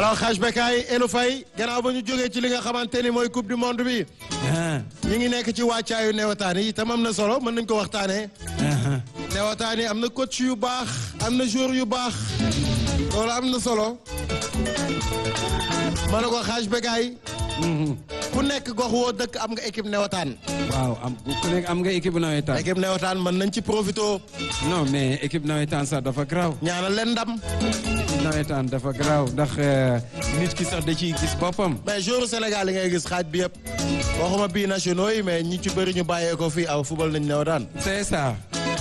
alors xaaj Bekaay Elou Faye gannaaw ba ñu jógee ci li nga xamante ni mooy coupe du monde bi ñi ngi nekk ci wàccaayu newataan yi itam am na solo mën nañ ko waxtaanee newataan yi am na coach yu baax am na joueur yu baax loolu am na solo ma ne ko xaaj Bekaay ku nekk gox woo dëkk am nga équipe newataan waaw am ku nekk am nga équipe nawetaan. équipe newataan mën nañ ci profito non mais équipe nawetaan sax dafa garaaw. ñaanal leen ndam nawetaan dafa garaaw ndax nit ki sax da ciy gis boppam. mais joueur Sénégal yi ngay gis xaaj bi yëpp waxuma bii nationaux yi mais ñi ci bëri ñu bàyyee ko fii aw football nañ newataan c'est ça.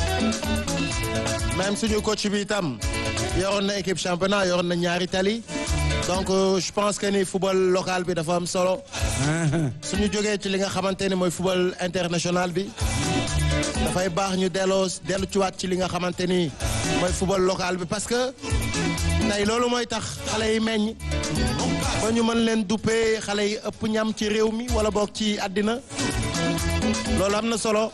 même suñu coach bi itam yoroon na équipe championnat yoroon na ñaari tali donc euh, je pense que ni football local bi dafa am solo suñu jógee ci li nga xamante ni mooy football international bi dafay baax ñu delloo dellu ci waat ci li nga xamante ni mooy football local bi parce que tey loolu mooy tax xale yi meññ ba ñu mën leen duppee xale yi ëpp ñam ci réew mi wala boog ci àddina loolu am na solo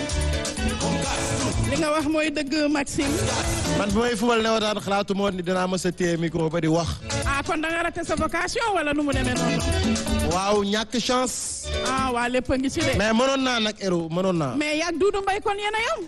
li nga wax mooy dëgg Maxime. man bi may football ne wataan xalaatu moo ni dinaa mës a téye micro ba di wax ah kon da nga raté sa vocation wala nu mu demee noonu. waaw ñàkk chance ah waa lépp a ngi ci de. mais mënoon naa nag Héro mënoon naa mais yàgg Doudou Mbaye kon yéen a yam.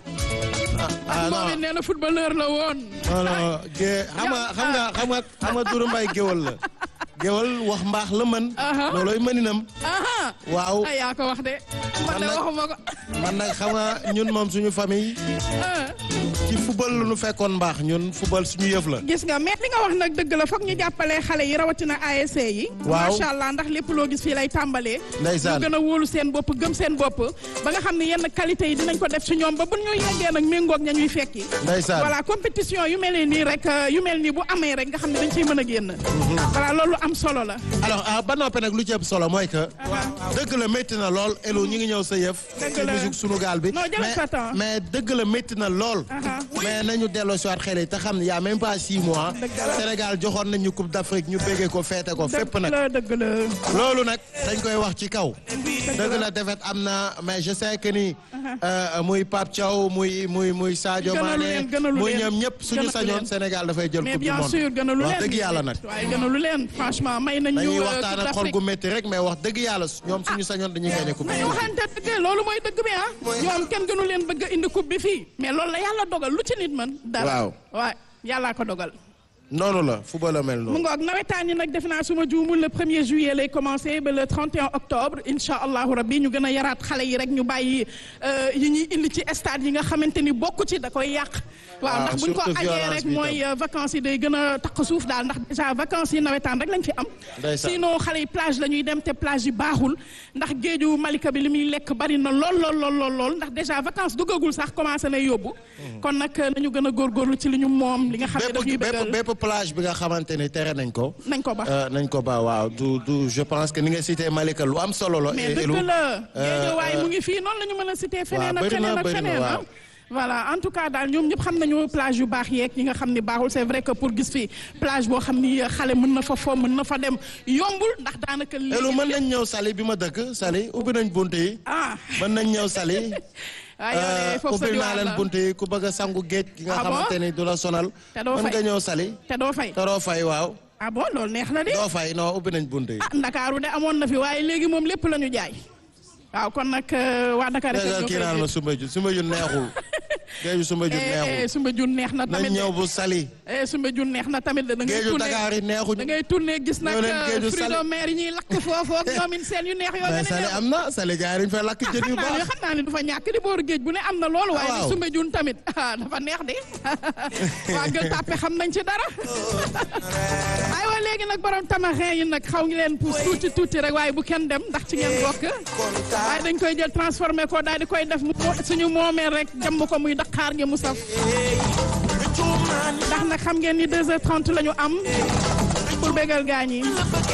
ah moom it non nee na footballeur la woon. non non gé xam nga xam nga xam nga xam nga Doudou Mbaye géwal la géwal wax mbaax la mën Aha. loolooy mëninam ah waaw ah yaa ko wax de. man de nag- waxuma ko. man nag xam nga ñun moom suñu famille ah. ci football lu nu fekkoon mbaax ñun football suñu yëf la gis nga mais li nga wax nag dëgg la foog ñu jàppale xale yi rawatina ASC yi. Waaw. macha allah ndax lépp loo gis fii lay tàmbalee. Ndeysaan. ñu gën a wóolu seen bopp gëm seen bopp ba nga xam ne yenn qualité yi dinañ ko def ci ñoom ba bu ñu yeggee nag méngoog ña ñuy fekki. ndeysaan voilà compétition yu mel nii rek euh, yu mel nii bu amee rek nga xam ne dañ ciy mën a génn. voilà loolu am solo la. alors ah ba noppi nag lu ci ëpp solo mooy que dëgg la métti na lool Elo ñu ngi ñëw sa yëf Dëgg ci la. musique sunu gaal bi Non, jëlal mais sa temps. mais dëgg la métti na lool Aha. mais nañu delloo si waat xel yi te xam ne y a même pas six mois Dëgg la. Sénégal joxoon nañu coupe d'Afrique ñu béggee ko feete ko fépp dëgg nag la dëgg la. loolu nag dañ koy wax ci kaw dëgg la défaite am na mais je sais que ni euh, muy Pape Thiaw muy muy muy Sadio Gënalu Mané leen, gënalu muy leen. ñoom ñëpp suñu Gënalu sañoon leen. Sénégal dafay jël mais coupe du bien monde sûr gënalu leen wax dëgg yàlla nag waaye gënalu leen franchement may nañ ñu. dañuy euh, waxtaan Coupe ak xol d'Afrique. gu métti rek mais wax dëgg yàlla ñoom suñu sañoon dañuy gagné coupe du nañu monde waxante dëgg loolu mooy dëgg bi ah. ñoom kenn gënu leen bëgg a indi coupe bi fii. mais loolu la yàlla dogal lu ci nit mën. dara Waaw. waaw yàllaa ko dogal. noonu la football la mel mu noonu ngoog nawetaan yi nag defe naa suma juumul le premier juillet lay commencé ba le 31 octobre incha allahu rabbi ñu gën a yaraat xale yi rek ñu bàyyi euh, yi ñuy indi ci stade yi nga xamante ni bokku ci da koy yàq. waaw Ah, ndax buñ ko surtout ajee violence rek bi mooy euh, vacances yi day gën a taq suuf daal ndax déjà vacances yi nawetaan rek lañ fi am. Ndeysaan. sinon xale yi plage la ñuy dem te plage yi baaxul ndax géeju Malika bi li muy lekk bari na lool lool lool lool lool ndax déjà vacances duggagul sax commencé na yóbbu. kon nag nañu gën a góorgóorlu ci li ñu moom li nga xam ne daf ñuy bépp bëggal bépp bépp plage bi nga xamante ni tere nañ ko nañ ko ba. euh, nañ ko ba waaw du du je pense que ni nga cité Malika lu am solo la mais et- et dëgg lu- la euh, géejawaay euh, mu ngi fii noonu la ñu mën a cité feneen ak bëri na, feneen ak bëri na, feneen ah waaw. voilà en tout cas daal ñoom ñëpp xam nañu plage yu baax yeeg yi nga xam ni baaxul c'est vrai que pour gis fi plage boo xam ni xale mën na fa fo mën na fa dem yombul ndax daanaka Elu léegi mën nañ ñëw Saly bi ma dëkk Saly ubbi nañ bunt yi ah mën nañ ñëw Saly waaye yow de foofu sa ubbil naa diwaan leen la bunt yi ku bëgg a sangu géej gi nga Ah bon? xamante ni du la sonal Te doo mën fay. nga ñëw Saly te doo fay te doo fay waaw ah bon loolu neex na de doo fay non ubbi nañ bunt yi ah Ndakaaru de amoon na fi waaye léegi moom lépp la ñu jaay waaw kon nag euh, waa Dakar dégg nga ñoo kii koy naan ma jël. Soumbédioune Soumbédioune neexul géeju Soumbédioune Eh, eh, neexul Soumbédioune neex na nañ tamit ñëw de bu Saly eh Soumbédioune neex na tamit de da ngay géeju tourné Dakar yi da neexuñu ngay tourné gis nag ñëw leen géeju fruits Saly. de mer yi ñuy lakk foofu ak ñoom it seen yu neex yoo mais gën a Saly neex. am na Saly gars yi dañu fay lakk jën yu xam naa ne baax xam naa ne du fa ñàkk di booru géej bu ne am na loolu waaye waaw. di Soumbédioune tamit ah dafa neex de waa Gueule Tapée xam nañ ci dara aywa léegi nag borom tamarin yi nag xaw ngi leen pour tuuti tuuti rek waaye bu kenn dem ndax ci ngeen bokk waaye dañ koy jël transformé ko daal di koy def mu suñu moomeel rek jàmm ko muy Dakar ngi mu saf ndax nag xam ngeen ni 2h30 la ñu am pour bégal gaañ yi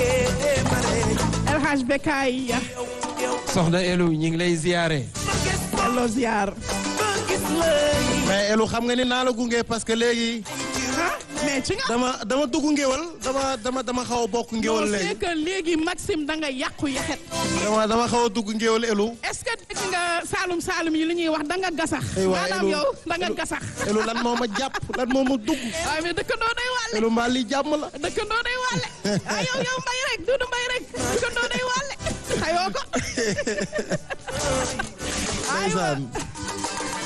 El Hadj Bekay soxna Elu ñi ngi lay ziyaare. delloo ziar mais Elu xam nga ni naa la gunge parce que léegi mais ci nga. dama dama dugg ngéwal dama dama dama xaw a bokk ngéwal non léegi c'est que léegi Maxime da nga yàqu yaxet. dama dama xaw a dugg ngéwal elu est-ce que dégg nga Saalum Saalum yi li ñuy wax da nga gasax. Ay waay, maanaam Elu- yow da nga Elu- gasax. elu lan moo ma jàpp lan moo ma dugg waaye mais dëkkandoo day wàlle. elu mbaa lii jàmm la dëkkandoo day wàlle. ah yow yow mbay rek duudu mbay rek dëkkandoo day wàlle. xayoo ko. aywa ndeysaan